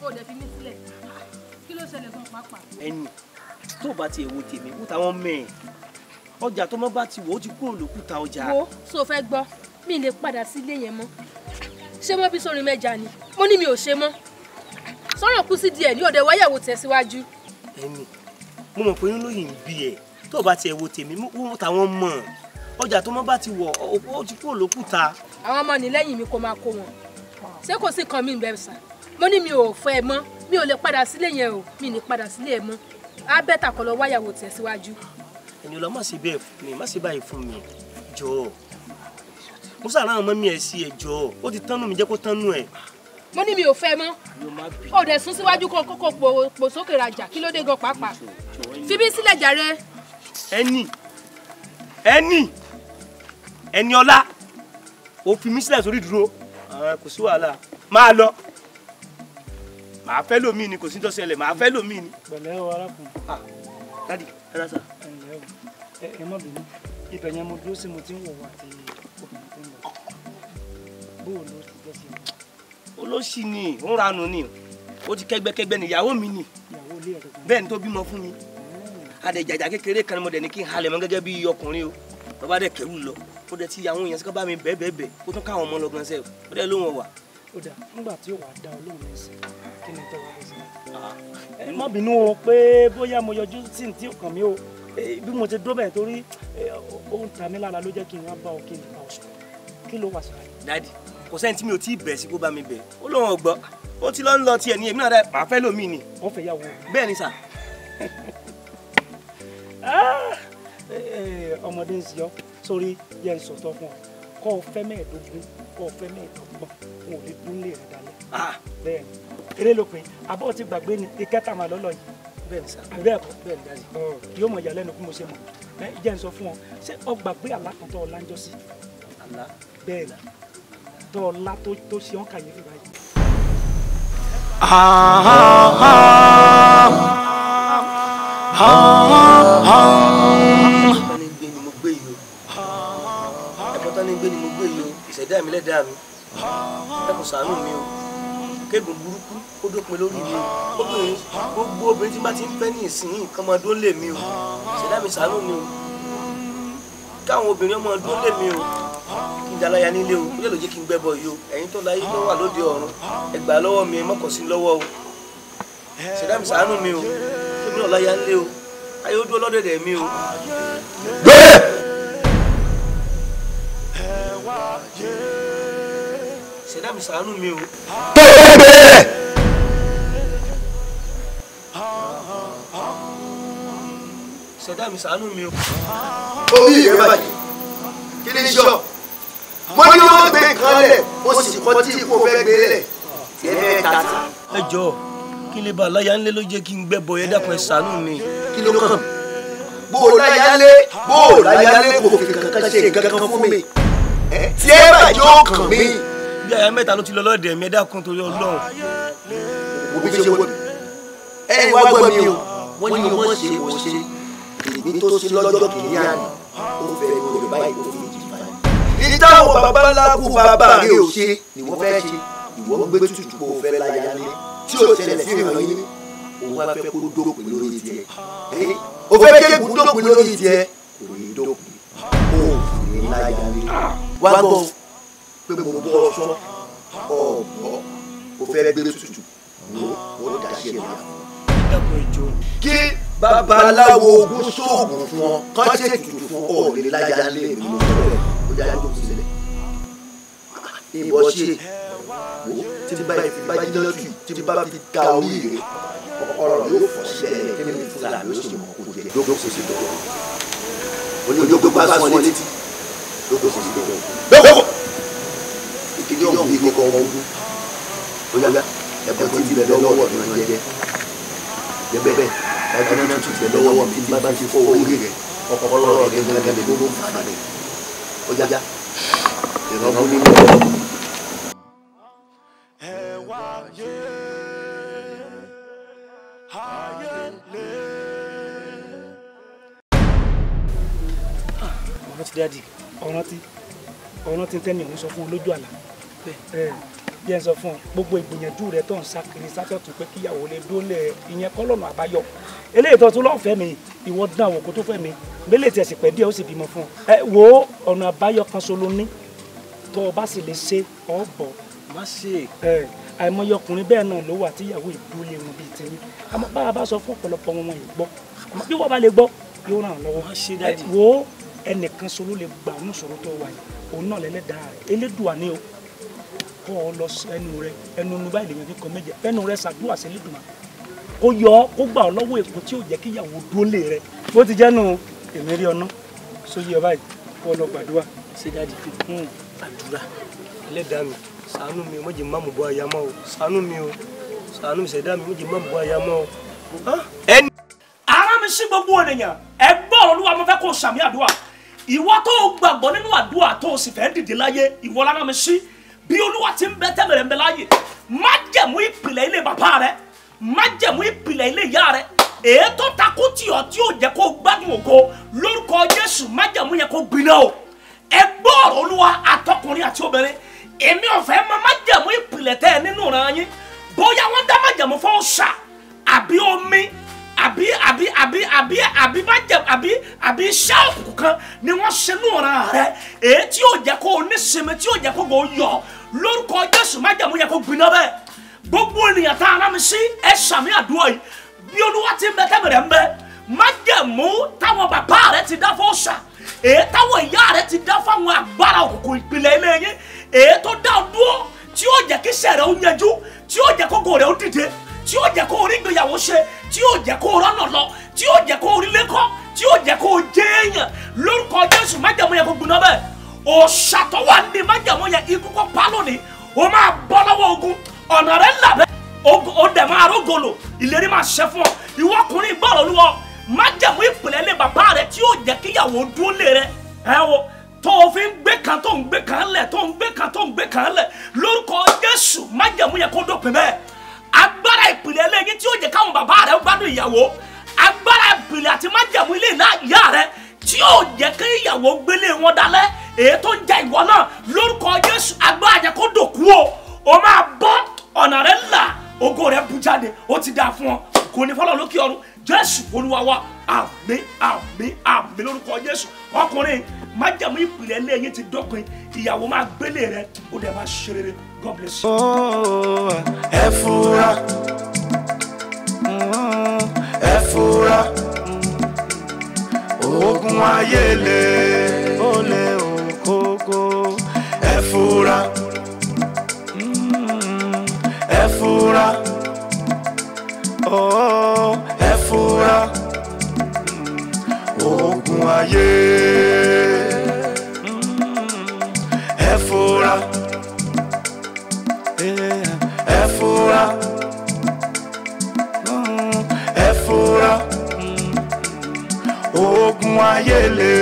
o dẹ̀ fi mí sílẹ̀ kí ló ṣẹlẹ̀ gan pàápàá. ẹni tó bá tiẹ̀ wo tèmi kó táwọn mẹ́ẹ̀ ọjà tó mọ́ bá ti wò ó ti kúrò lókùtà ọjà. wo so fẹ́ gbọ́ mi lè padà sí ilé yẹn mọ́ ṣé mọ́ bí sórin mẹ́ja ni mo ní mi ò ṣe mọ́ sọ̀rọ̀ kú sí díẹ̀ ní òde wáyàwó tẹ̀síwájú. ẹni mo mọ̀ pé inú lóyìn ń bí ẹ tó bá tiẹ̀ wo tèmi wọ́n táwọn mọ̀ ọjà tó mọ́ bá ti wọ̀ ó ti kúrò lókùtà. àwọn ọmọ nílẹ́yìn mi kò máa kó wọn ṣé kò sí kan mi bẹ́ẹ̀ sà mo ní mi ò fẹ́ ẹ mọ́ mi ò lè padà sílé yẹn o mi ní padà sílé ẹ mọ́ á bẹ́tà kọ́ lọ wáyàwó tẹ̀síwájú. ẹni ọlọ má ṣe bẹ́ẹ̀ fún mi má ṣe báyìí fún mi jọ̀ọ́ mo sàrán àwọn ọmọ mi ẹ sí ẹ jọ̀ọ́ ó ti tánú mi jẹ́ kó tánú ẹ. mo ní mi ò fẹ́ mọ́ ó dẹ̀ sún síwájú kó kókó pò sókè rajà kí ló dé gan pàápàá fi bí sílẹ̀ jàre. ẹni ẹni ẹni ọlá ó fi mí sílẹ̀ sórí dúró kò sí wàhálà máa lọ màá fẹ́ lómi ni kò sí tó ṣẹlẹ̀ màá fẹ́ lómi ni. pẹ̀lẹ́ o arákùnrin. dádì ẹ dá sá. ẹ ǹlẹ́ o ẹ ẹ má bínú ibẹ̀ yẹn mo dúró sí mo ti ń wò wá àti obìnrin tó ń bọ̀ bóò ló ti jẹ́ sí i. olóṣì ni ń ranù ni ó ti kẹ́gbẹ́kẹ́gbẹ́ ni ìyàwó mi ni ìyàwó ilé ẹ̀ kankan. bẹ́ẹ̀ ni tó bímọ fún mi adẹ̀jàjà kékeré kan ni mo dẹ̀ ní kí n halẹ̀ mọ́ gẹ́gẹ́ bí ọkùnrin o bàbá dẹ̀ kẹ́rù lọ ó dẹ̀ ti àwọn èèyàn sí ká bá mi bẹ́ẹ̀ bẹ́ẹ̀ bẹ́ẹ̀ ó tún káwọn ọmọ lọ gan sẹ́ẹ̀ ó dẹ̀ lóhùn ọ̀wà. ó dà nígbà tí ó wàá dá olóhùn ní ìsìn kí ni tọ́wọ́ bó ṣe. ẹ má bínú o pé bóyá mo yọjú sí ní tí ò kàn mí o Eh, bí mo ti dúró bẹ́ẹ̀ torí eh, ó ń ta mí lára ló jẹ́ kí n wá bá ọ kí n bá ọ sọ kí ló wà sọ́ra yìí. dádì kò sẹ́ni tí mi ò tí ì bẹ̀ sí kó bá mi bẹ̀ ó lóhùn ọgbọ́ ó ti lọ ń lọ tiẹ̀ ní èmi náà dẹ̀ màá fẹ́ lómi ni wọ́n fẹ́ yàwó bẹ́ẹ̀ ni sà Ah! Eh, eh, ọmọdé ń sọ sórí yẹn ń sọtọ fún ọ kọ ọ fẹ́ mẹ́ẹ̀ẹ́dógún kọ ọ fẹ́ mẹ́ẹ̀ẹ́dọ́gbọ̀n wọn ò lè dún lè rẹ dalẹ̀ Ah, bẹ́ẹ̀ ni eré ló pé abọ́ ti gbàgbé ni ìkẹta màá lọ́lọ́ yìí bẹ́ẹ̀ ni sà àbí bẹ́ẹ̀ kọ́ bẹ́ẹ̀ ni dádì yóò mọ̀ ìyàlẹ́nu kí mo ṣe mọ̀ ẹ jẹ́ ń sọ fún ọ ṣé ọ gbàgbé alákùntọ́ ọ̀lànjọ́ sí àlá bẹ́ẹ̀ ni tọ́ ọ̀la tó tó ṣe ọ́n kàyéfì báyìí. ẹ̀kọ́ ní gbé ni mo gbé yìí o ẹ̀kọ́ tán ní gbé ni mo gbé yìí o ìṣẹ̀dá mi lẹ́dàá mi ẹ̀kọ́ ṣàánú mi o kéègùn burúkú ó dópin lórí mi o obìnrin gbogbo obìnrin tí bá ti ń fẹ́ ní ìsìn kan máa dún lé mi o ìṣẹ̀dá mi ṣàánú mi o káwọn obìnrin ọmọ dún lé mi o kí n dalaya nílé o ó lè lọ jẹ́ kí n gbẹ́bọ yìí o ẹ̀yin tó láyé ló wà lóde ọ̀run ẹ gbà lọ́wọ́ mi ẹ mọ́kàn sí lọ́wọ́ o ìṣẹ̀dá mi ṣàánú mi o kí mi náà láya nílé o ayé ó dúró lọ́dẹ̀dẹ̀ mi o. ṣẹ̀dá mi ṣàánú mi o. ṣẹ̀dá mi ṣàánú mi o. orí rẹ bàjẹ́ kí ni sọ mo ní wọn gbé nǹkan lẹ̀ mo sì kọ́ tí kò fẹ́ gbé lẹ̀ tiẹ̀ bẹ́ẹ̀ ta sí. ẹ jọ kí lè bá aláya ńlẹ ló jẹ́ kí n gbẹ́bọ ẹ dákun ẹ ṣàánú mi. kí ló kàn bó o láyálé bó o láyálé kò fi kankan ṣe nǹkan kan fún mi ẹ tiẹ̀ bàjẹ́ ó kàn mí. bí aya mẹ́ta ló ti lọ lọ́dẹ̀ mi ẹ dákun torí Ọlọ́run. wo bí ṣe wọ mi ẹ wá gbọ́ mi o wọ́n ní wọ́n ṣe wọ́n ṣe èmi tó ṣe lọ́jọ́ kìíní àná ó fẹ́ mi ò báyìí ó fi jì báyìí. ìtàwọn babaláku bàbá rẹ ò ṣe ni wọ́n fẹ́ ṣe ìwọ ń gbé tutù kó o fẹ́ láyálé tí ò ṣẹlẹ̀ sí ìràn yín òun wá fẹ́ kó dópin lórí tiẹ̀ o fẹ́ kéèkù dópin lórí tiẹ̀ kò ní dópin kó o sì ní láyálé wá gbọ́ pé mo bọ́ ọ sọ ọ̀bọ o fẹ́ gbé tutù wo ó dá sí ẹ̀ náà dákun ẹ jọ. kí babaláwo ogun sóògùn fún ọ kán ṣe tutù fún ọ ò lè láyà lé mi mo sọ bẹ́ẹ̀ ó yá jókòó sílẹ̀ ìbọn ṣe wo tí bá fi bá jiná tù tí bá fi ka orí rẹ ọ̀rọ̀ yóò fọ́ sílẹ̀ kí ni fúlàní ló sì mọ kó jẹ jókòó sílẹ̀ oníjókòó bá sọ létí jókòó sílẹ̀ jókòó ìkíni ọ̀hún yìí kọ́kọ́ wọn wú ó yá ẹ̀bùn tí ti bẹ̀ lọ́wọ́ ni wọ́n jẹ́ bẹ́ẹ̀ bẹ́ẹ̀ ẹgbẹ́ náà tún ti bẹ̀ lọ́wọ́ mi tí bá ti fọ́ orí rẹ̀ ọpọlọ rẹ̀ gẹ́gẹ́ ló ń fà rẹ̀ ó yá ìrọ̀bù ní ìlú. ọ̀rọ̀ ti dáàdì ọ̀rọ̀ ti ọ̀rọ̀ ti tẹ́ni òun sọ fún un lójú àlá ẹ bí ẹ sọ fún ọ gbogbo ìgbìyànjú rẹ tó ń sá kiri sátọ̀tún pé kíyàwó lè dólẹ̀ ìyẹn kọ́ lọ́nà àbáyọ eléyìí tó tún lọ́ọ́ fẹ́ mi ìwọ dán àwọn kó tó fẹ́ mi gbélé tiẹ̀ sì pẹ́ díẹ̀ ó sì bímọ fún ọ ẹ wo ọ̀nà àbáyọ kan so ló ní tó o bá sì lè ṣe ọ bọ̀ má ṣe ẹ àìmọye ọkùnrin bẹ́ẹ̀ náà ló wà tíyàwó ìdúlé wọn bíi tèmi àmọ́ bá a bá sọ fún ọ̀pọ̀lọpọ̀ wọn wọn yìí gbọ́ àmọ́ bí wọ́n bá lè gbọ́ yóò ràn án lọ́wọ́ Má ṣe ẹ dáàdì. wo ẹnìkan sọ ló lè gbà ọ́nù sọ̀rọ̀ tó wà yìí òun náà lẹ́lẹ́dàá rẹ̀ elédùà ni o kọ́ ọ lọ sí ẹnu rẹ ẹnu nu báyìí lèyàn fi kọ méje ẹnu rẹ ṣàdúrà sí elédùà kó yọ ọ kó gbà ọ lọ́wọ́ èkó tí ò jẹ́ kí ìyàwó dúólè rẹ bó ti jẹ́ nu èmi rí ọ̀nà sóyè ọ báyìí kó ọ lọ gbàdúrà ṣe dáàdì Hmm. àdúrà ẹlẹ́dàá mi ṣàánú mi o má jẹ́ má mú bọ́ aya mọ́ o ṣàánú mi o ṣàánú mi ṣẹ̀dá mi má jẹ́ má mú bọ́ aya mọ́ o. Ah, ẹni ara mi sí gbogbo ènìyàn ẹgbọ́n olúwa mo fẹ́ kó o sàmì àdúrà ìwọ tó o gbàgbọ́ nínú àdúrà tó o sì fẹ́ dìde láyé ìwọ lára mi sí bí olúwa ti ń bẹ tẹ́lẹ̀ ń bẹ láyé má jẹ̀mú ìpìlẹ̀ ilé bàbá rẹ má jẹ̀mú ìpìlẹ̀ ilé ìyá rẹ èyí tó takú tì ọ́ tí yóò jẹ́ kó o gbádùn ògo lórúkọ jésù má jẹ̀mú yẹn kó gbiná o ẹgbọ́n olúwa àtọkùnrin àti obìnrin èmi ò fẹ́ máa má jẹ̀mú ìpìlẹ̀ tẹ́ ẹ nínú ìran yín bóyá wọ́n dá má jẹ̀mú fún ọ̀ṣà àbí omi àbí àbí àbí àbí àbí má jẹ àbí àbí iṣẹ́ òkùnkùn kan ni wọ́n ṣe ní ọ̀ràn rẹ èyí tí yóò jẹ́ kó o ní sinmi tí yóò jẹ́ kó o yọ lórúkọ jésù má jẹ̀mú yẹ kó gbiná bẹ́ẹ̀ gbogbo ènìyàn tá a rán mi sí ẹ sàmì àdúrà yìí bí olúwa ti ń bẹ tẹ́bẹ̀rẹ̀ ń bẹ má jẹ̀mú táwọn bàbá rẹ ti dá fún ọ̀ṣà èyí táwọn ìyá rẹ ti dá fáwọn agbára òkùnkùn ìpìlẹ̀ ilé yín èyí tó dá ọ dúró tí yóò jẹ́ kí sẹ̀rẹ̀ ó yanjú tí yóò jẹ́ kókó rẹ̀ ó dìde tí yóò jẹ́ kó orí ìgbéyàwó ṣe tí yóò jẹ́ kó rọ́nà lọ tí yóò jẹ́ kó orí lẹ́kọ́ tí yóò jẹ́ kó jẹ́ èèyàn lórúkọ jésù májàmú yẹn kó gbiná bẹ́ẹ̀ òṣàtọ̀wà ní májàmú yẹn ikú kó pa lónìí ó máa bọ́ lọ́wọ́ ogun ọ̀nà rẹ̀ là bẹ́ẹ̀ ogun- ó dẹ̀ máa rógolo ìlérí máa ṣẹ fún ọ ìwọ ọkùnrin gbọ́rọ̀ olúwa májàmú ìpìlẹ̀ lé bàbá rẹ tí yóò jẹ́ kíyàwó dúró lé rẹ ẹ wo tó o fi ń gbé kan tó ń gbé kan lẹ̀ tó ń gbé kan tó ń gbé kan lẹ̀ lórúkọ jésù májàmú yẹn kó dópin bẹ́ẹ̀ agbára ìpìlẹ̀ lẹ́yìn tí ó jẹ́ káwọn bàbá rẹ̀ gbádùn ìyàwó agbára ìpìlẹ̀ àti májàmú ilé ìlà ìyá rẹ̀ tí ó jẹ́ kí ìyàwó gbélé wọn dalẹ̀ èyí tó ń jẹ ìwọ náà lórúkọ jésù agbára jẹ́ kó dòkú o o máa bọ́ ọ̀nà rẹ̀ là ògo rẹ̀ bú jáde ó ti dáa fún ọ kò ní fọlọ́ lókè ọ̀run jésù olúwa wa àmín àmín àmín lórúkọ jésù ọkùnrin májàmú ìpìlẹ̀ lẹ́yìn ti dópin ìyàwó máa gbélé rẹ̀ ó dẹ̀ máa ṣe rere god bless you. Oh, ẹ fura Mm, ẹ fura ogun ayé le ó lé òkókó ẹ fura Mm, ẹ fura Oh, ẹ fura Mm, ogun ayé Mm, ẹ fura ẹ fura Mm, ẹ fura Mm, ogun ayé le